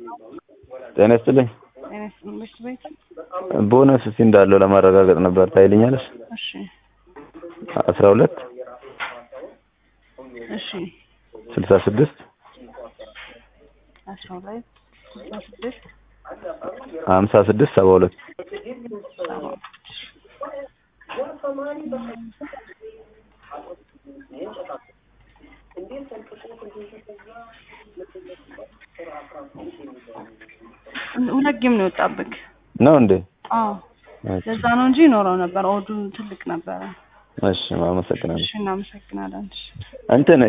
ጤና ይስጥልኝ። ጤና ይስጥልኝ። በሽት ቤት ቦነስ እስቲ እንዳለው ለማረጋገጥ ነበር። ታይልኛለሽ? እሺ አስራ ሁለት እሺ ስልሳ ስድስት አስራ ሁለት ስልሳ ስድስት ሀምሳ ስድስት ሰባ ሁለት ሰባ ሁለት ጌም ነው የወጣብክ። ነው እንዴ? አዎ እሺ፣ ለዛ ነው እንጂ ይኖረው ነበር። ኦዱ ትልቅ ነበረ። እሺ፣ አመሰግናለሁ። እሺ እናመሰግናለን። እሺ እንትን